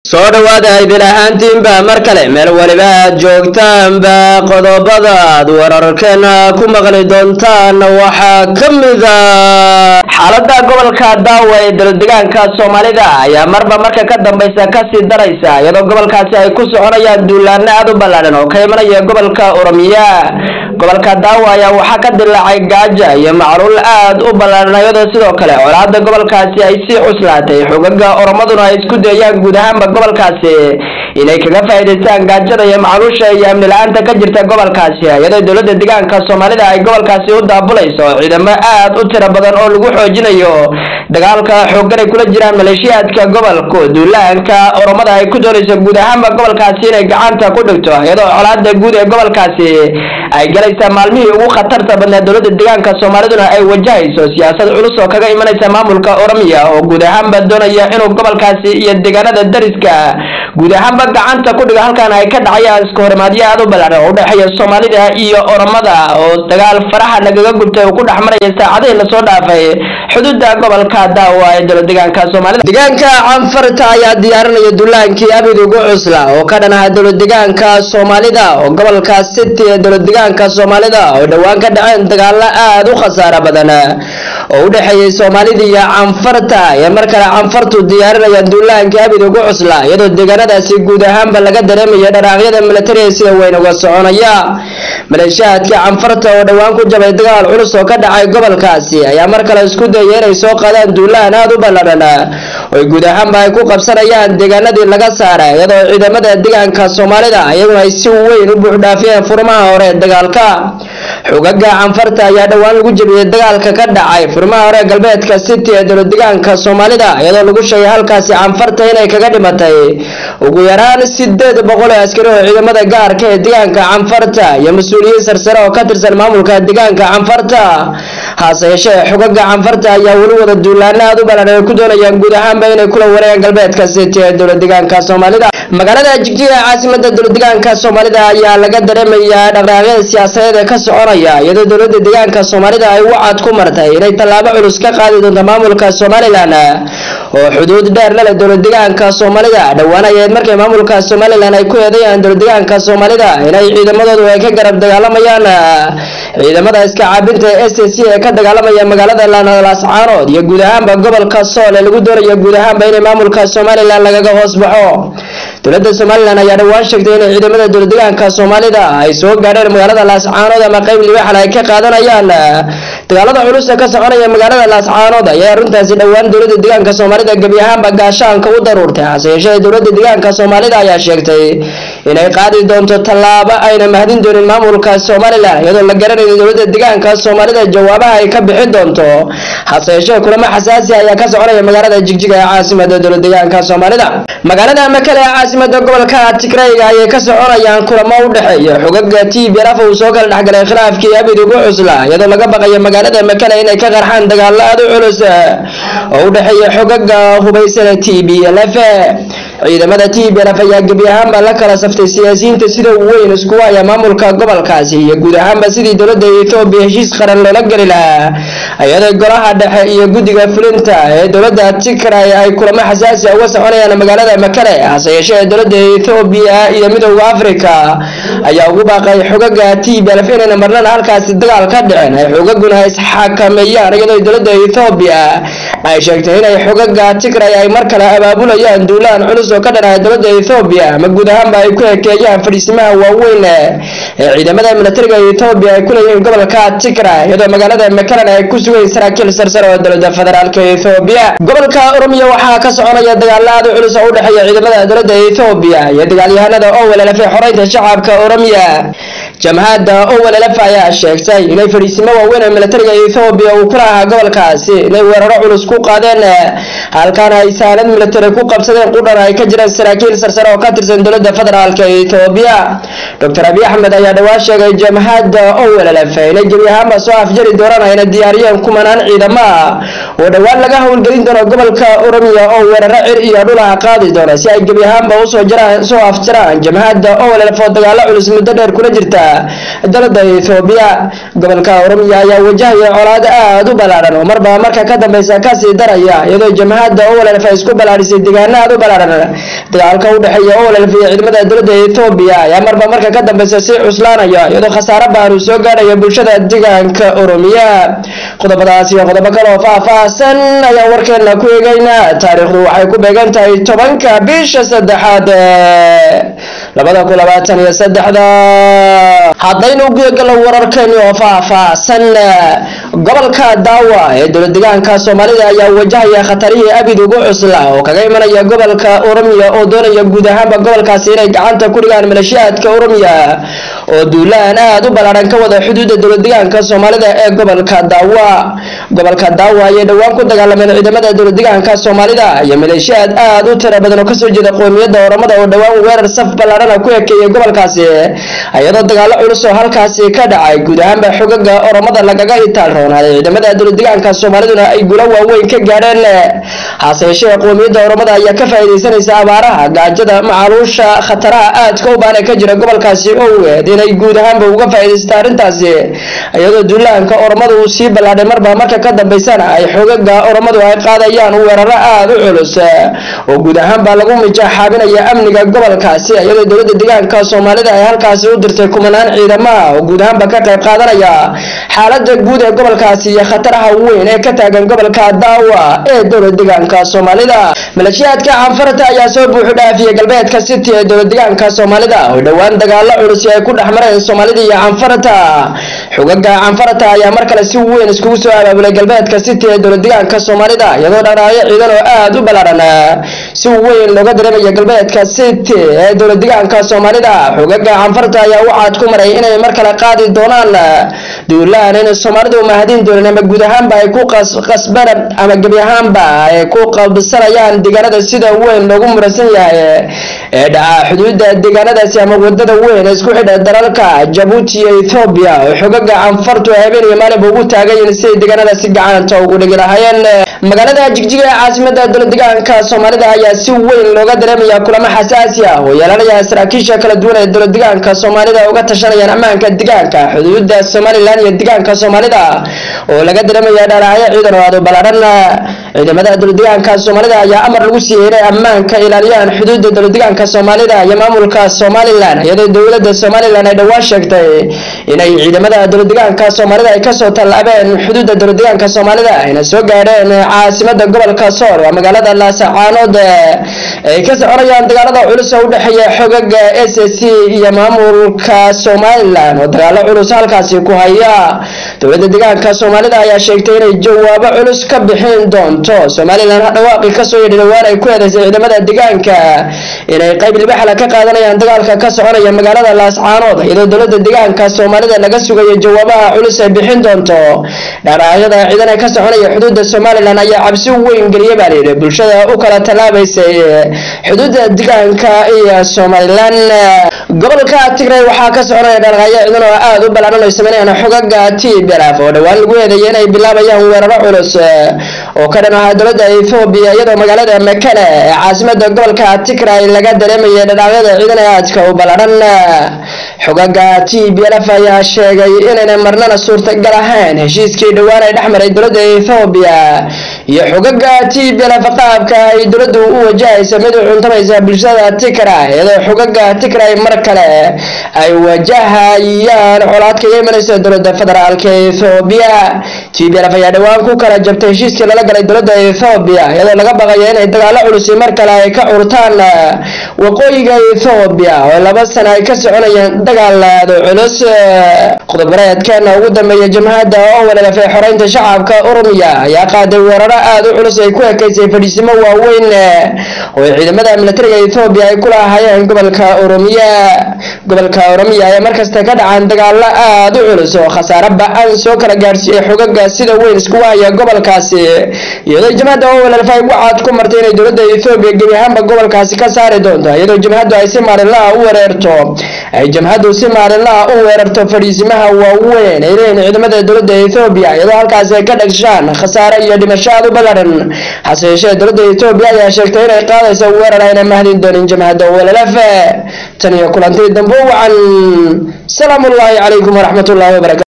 soo dhowaada idin ahaantiinba mar kale meel weliba aad joogtaanba qodobada aad wararkeena ku maqli doontaan waxaa ka mida xaalada gobolka daawa ee daldegaanka soomaalida ayaa marba marka ka dambaysa kasii daraysa iyadoo gobolkaasi ay ku soconayaan duulaano aad u ballaadhan oo ka imanaya gobolka oromiya gobolka daawa ayaa waxaa ka dilaacay gaaja iyo macluul aad u ballaadhan iyadoo sidoo kale colaada gobolkaasi ay sii cuslaatay xogaga oromaduna ay isku dayayaan guud ahaanba gobolkaasi inay kaga faa'iidaystaan gaajada iyo macluusha iyo amni la-aanta ka jirta gobolkaasi iyadoo dowladda deegaanka soomaalida ay gobolkaasi u daabulayso ciidamo aad u tiro badan oo lagu xoojinayo dagaalka xooggan ay kula jiraan maleeshiyaadka gobolka duulaanka oromada ay ku doonayso guud ahaanba gobolkaasi inay gacanta ku dhigto iyadoo colaada guud ee gobolkaasi ay galaysaa maalmihii ugu khatarta badnaa dowladda deegaanka soomaaliduna ay wajahayso siyaasad culus oo kaga imanaysa maamulka oromiya oo guud ahaanba doonaya inuu gobolkaasi iyo deegaanada dariska guud ahaanba gacanta ku dhigo halkan ay ka dhacayaan iska horimaadyo aad u ballaaran oo udhexeeya soomaalida iyo oromada oo dagaal faraha nagaga gubtay oo ku dhex maraya saacadihii lasoo dhaafay xuduuda gobolka daawa ee dowlad deegaanka soomaalida deegaanka canfarta ayaa diyaarinaya duulaankii abid ugu cusla oo ka dhan aha dowlad deegaanka soomaalida oo gobolka city ee dowlad deegaanka soomaalida oo dhowaan ka dhaceen dagaalo aad u khasaaro badan oo u dhexeeyay soomaalida iyo canfarta ee mar kale canfartu diyaarinayaan duulaankii abid ugu cusla iyadoo deegaanadaasi guud ahaanba laga dareemaya dharaaqyada militariga sida weyn uga soconaya maleeshiyaadkii canfarta oo dhowaan ku jabay dagaal culus oo ka dhacay gobolkaasi ayaa mar kale isku dayay inay soo qaadaan duulaan aad u ballaadhan oy guud ahaanba ay ku qabsanayaan deegaanadii laga saaray iyadoo ciidamada deegaanka soomaalida iyaguna ay si weyn u buuxdhaafiyeen furmaha hore ee dagaalka xogaga canfarta ayaa dhowaan lagu jebiyey dagaalka ka dhacay furmaha hore galbeedka city ee dowlad deegaanka soomaalida iyadoo lagu sheegay halkaasi canfarta inay kaga dhimatay ugu yaraan sideed boqol oo askari oo ciidamada gaarka ee deegaanka canfarta iyo mas-uuliyiin sarsare oo ka tirsan maamulka deegaanka canfarta hase yeeshee xogaga canfarta ayaa weli wada duulaano aad u ballaadhan ay ku doonayaan guud ahaanba inay kula wareegaan galbeedka city ee dowlad deegaanka soomaalida magaalada jigjiga ee caasimada dowlad deegaanka soomaalida ayaa laga dareemayaa dhaqdhaqaaqyada siyaasadeed ee ka soconaya iyadoo dowlada deegaanka soomaalida ay wacad ku martay inay tallaabo culus ka qaadi doonto maamulka somalilan oo xuduud dheer la leh dowlad deegaanka soomaalida dhowaan ayayd markay maamulka somalilan ay ku eedayaan dowlad deegaanka soomaalida inay ciidamadoodu ay ka garab dagaalamayaan ciidamada iska caabinta ee s c ee ka dagaalamaya magaalada laascaanood iyo guud ahaanba gobolka sool ee lagu doonayo guud ahaanba inay maamulka somalilan lagaga hoos baxo dowladda somalilan ayaa dhowaan sheegtay inay ciidamada dowlad deegaanka soomaalida ay soo gaadheen magaalada laascaanood ama qeyb libaxal ay ka qaadanayaan dagaalada culus ee ka soconaya magaalada laascaanood ayaa arrintaasi dhowaan dowladda deegaanka soomaalida gebi ahaanba gaashaanka u daruurtay hase yeeshee dowladda deegaanka soomaalida ayaa sheegtay inay qaadi doonto tallaabo ayna mahadin doonin maamulka somalilan iyadoo la garanayo dowladda deegaanka soomaalida jawaabaha ay ka bixi doonto hase yeeshee kulamo xasaasi ayaa ka soconaya magaalada jigjiga ee caasimada dowlad deegaanka soomaalida magaalada makale ee caasimada gobolka tigrayga ayay ka soconayaan kulamo u dhexeeya xogaga t b raf uu soo kala dhexgalay khilaafkii abid ugu cusla iyadoo laga baqayo magaalada makale inay ka qarxaan dagaalo aad u culus oo u dhexeeya xogaga hubaysana t b lf ciidamada t b lf ayaa gebi ahaanba la kala saftay siyaasiyiinta sida weyn isku haya maamulka gobolkaasi iyo guud ahaanba sidii dowladda ethoobiya heshiis qaran loola geli lahaa iyadoo golaha dhexe iyo guddiga fulinta ee dowladda tigray ay kulamo xasaasi uga soconayaan magaalada makale hase yeeshee dowladda ethoobiya iyo midowda africa ayaa ugu baaqay xogaga t b lf inayna marnana halkaasi dagaal ka dhicin ay xogaguna isxakameeyaan iyadoo dowladda ethoobiya ay sheegtay inay xogaga tigray ay mar kale abaabulayaan duulaan culus oo ka dhanaya dowladda ethoobiya ama guud ahaanba ay ku ekeeyaan fadhiisimaha waaweyn ee ciidamada militariga ethoobiya ay ku leeyihiin gobolka tigray iyadoo magaalada makalan ay ku sugayn saraakiil sarsare oo dowladda federaalka ethoobiya gobolka oromiya waxaa ka soconaya dagaalo aad u culus oo u dhexeeya ciidamada dowladda ethoobiya iyo dagaalyahanada owlelf ee xoreynta shacabka oromiya jamhadda owlelf ayaa sheegtay inay fadhiisimo waaweyn ee militariga ethoobiya uu kula ahaa gobolkaasi inay weeraro culus ku qaadeen halkaana ay saanad militari ku qabsadeen qudhan ay ka jiraan saraakiil sarsare oo ka tirsan dowladda federaalka ethoobiya doctor abiy axmed ayaa dhowaan sheegay jamhadda owlelf inay gebi ahaanba soo afjari doonaan ayna diyaariyeen kumanaan ciidamo ah oo dhowaan laga howlgelin doono gobolka oromiya oo weeraro cir iyo dhulaha qaadi doona si ay gebi ahaanba usoo jaraan soo afjaraan jamhadda owlelf oo dagaalo culus muddo dheer kula jirta dalada ethoobiya gobolka oromiya ayaa wajahaya colaad aad u ballaaran oo marba marka ka dambeysa kasii daraya iyadoo jamhadda owlelf ay isku ballaadhisay deegaano aad u ballaaran dagaalka u dhexeeya ololf iyo ciidamada dowladda ethoobiya ayaa marba marka ka dambeysa sii cuslaanaya iyadoo khasaare baan uu soo gaarhaya bulshada deegaanka oromiya qodobadaas iyo qodobo kale oo faah-faahsan ayaan warkeena ku eegeynaa taariikhdu waxay ku beegan tahay tobanka bisha saddexaad labada kun labaatan iyo saddexda haddaynu gudagalo wararkeeni oo faah-faahsan gobolka daawa ee dowlad deegaanka soomaalida ayaa wajahaya khatarihii abid ugu cusla oo kaga imanaya gobolka oromiya oo doonaya guud ahaanba gobolkaasi inay gacanta ku dhigaan maleeshiyaadka oromiya oo duulaan aada u ballaaran ka wada xuduudda dowlad deegaanka soomaalida ee gobolka daawa gobolka daawa ayay dhowaan ku dagaalameen ciidamada dowlad deegaanka soomaalida iyo maleeshiyaad aada u tira badan oo kasoo jeeda qoomiyadda oromada oo dhowaan weerar saf ballaarana ku ekeeyay gobolkaasi iyadoo dagaalo culus oo halkaasi ka dhacay guud ahaanba xogaga oromada lagaga itaal roonaaday ciidamada dowlad deegaanka soomaaliduna ay gulo waaweyn ka gaadheen hase yeeshee qoomiyadda oromada ayaa ka faa'iidaysanaysa abaaraha gaajada macaluusha khataraha aadka u baan ee ka jira gobolkaasi oweed inay guud ahaanba uga faa'iidaysta arrintaasi iyadoo duulaanka oromada uu sii ballaadhay marba marka ka dambeysana ay xogaga oromadu ay qaadayaan weeraro aada u culus oo guud ahaanba lagu mijaaxaabinaya amniga gobolkaasi iyadoo dowladda deegaanka soomaalida ay halkaasi u dirtay kumanaan ciidamaha oo guud ahaanba ka qayb qaadanaya xaalada guud ee gobolkaasi iyo khataraha weyn ee ka taagan gobolka daawa ee dowlad deegaanka soomaalida maleeshiyaadka canfarta ayaa soo buuxu dhaafiyay galbeedka city ee dowlad deegaanka soomaalida oo dhowaan dagaalo culus ay ku dhex mareen soomaalida iyo canfarta xogaga canfarta ayaa mar kale si weyn iskugu soo abaabulay galbeedka city ee dowlad deegaanka soomaalida iyadoo dhanaayo ciidan oo aada u ballaaran si weyn looga dareemaya galbeedka city ee dowlad deegaanka soomaalida xogaga canfarta ayaa waxaad ku maray inay mar kale qaadi doonaan duulaan in soomaalidu mahadin doonin ama guud ahaanba ay ku qasbana ama gebi ahaanba ay ku qabsanayaan deegaanada sida weyn loogu muransan yahay ee dhaca xuduudda deegaanadaasi ama wadada weyn ee isku xidha dalalka jabuuti iyo ethoobiya oo xogaga canfartu habeen iyo maalinba ugu taagayiin siday deegaanadaasi gacanta ugu dhigi lahaayeen magaalada jigjiga ee caasimada dowlad deegaanka soomaalida ayaa si weyn looga dareemaya kulamo xasaasi ah oo yeelanaya saraakiisha kala duwan ee dowlad deegaanka soomaalida uga tashanayaan ammaanka deegaanka xuduudda somalilan iyo deegaanka soomaalida oo laga dareemaya dharaacyo ciidan oo aad u ballaaran ciidamada dowlad deegaanka soomaalida ayaa amar lagu siiyey inay ammaanka ilaaliyaan xuduudda dowlad deegaanka soomaalida iyo maamulka somalilan iyadoo dowladda somalilan ay dhowaan sheegtay inay ciidamada dowlad deegaanka soomaalida ay kasoo tallaabeen xuduudda dowlad deegaanka soomaalida ayna soo gaadheen caasimada gobolka sool waa magaalada laasacaanood ay ka soconayaan dagaalada culus oo u dhexeeya xogaga s c iyo maamulka somalilan oo dagaalo culus halkaasi ku haya dowladda deegaanka soomaalida ayaa sheegtay inay jawaabo culus ka bixin doonto somalilan dhawaaqi kasoo yidhi dhowaan ay ku eedeysay ciidamada deegaanka inay qayb libaxla ka qaadanayaan dagaalka ka soconaya magaalada laascaanood iyadoo dowladda deegaanka soomaalida laga sugayo jawaabaha culus ay bixin doonto dharacyada ciidan ka soconaya xuduudda somalilan ayaa cabsi weyn geliya baa layidhi bulshada u kala tallaabaysay xuduudda deegaanka iyo somalilan gobolka tigray waxaa ka soconaya dharqayo ciidan oo aada u ballaaran ay sameynayaan xogaga tblf oo dhowaan lagu eedeeyay inay bilaabayaan weeraro culus oo ka dhan ahaa dowladda ethoobiya iyadoo magaalada makale ee caasimada gobolka tigray laga dareemayay dhadhaacyada ciidan ee aadka u ballaaran xogaga tblf ayaa sheegay inayna marnana suurtagal ahayn heshiiskii dhowaan ay dhexmaray dowladda ethoobiya iyo xogaga tblf qaabka ay dowladdu u wajahaysa mid u cuntamaysa bulshada tigray iyadoo xogaga tigray mar kale ay wajahayaan colaadka ka imanaysa dowladda federaalka ethoobiya tblf ayaa dhowaan ku kala jabtay heshiiskii lala galay dowladda ethoobiya iyadoo laga baqayo inay dagaalo culusi mar kale ay ka curtaan waqooyiga ethoobiya oo laba sana ay ka soconayaan dagaalaado culus qodobareedkeena ugu dambeeya jamhadda oo walaalafay xoreynta shacabka oromiya ayaa qaaday weeraro aada u culus ay ku ekeysay fadhiisimo waaweyn oo ciidamada militariga ethoobiya ay ku lahaayeen gobolka oromiya gobolka oromiya ayaa markasta ka dhacaan dagaalo aada u culus oo khasaare ba-an soo kala gaarsiiyey xogaga sida weyn iskugu haya gobolkaasi iyadoo jamhadda oo walaalafay wacaad ku martay inay dowladda ethoobiya gebi ahaanba gobolkaasi ka saari doonto iyadoo jamhaddu ay si maalinlaha u wereerto ay jamhaddu si maalinlaha u weerarto fadhiisimaha waaweyn ay leeyihin ciidamada dowladda ethoobiya iyadoo halkaasi ay ka dhagshaan khasaare iyo dhimasho aad u ballaran hase yeeshee dowladda ethoobiya ayaa sheegtay inay qaadayso weerar ayna mahdin doonin jamhadda walalafe tan iyo kulantii dambe wacan salaamu ullaahi calaykum waraxmat ullahi wabarakatu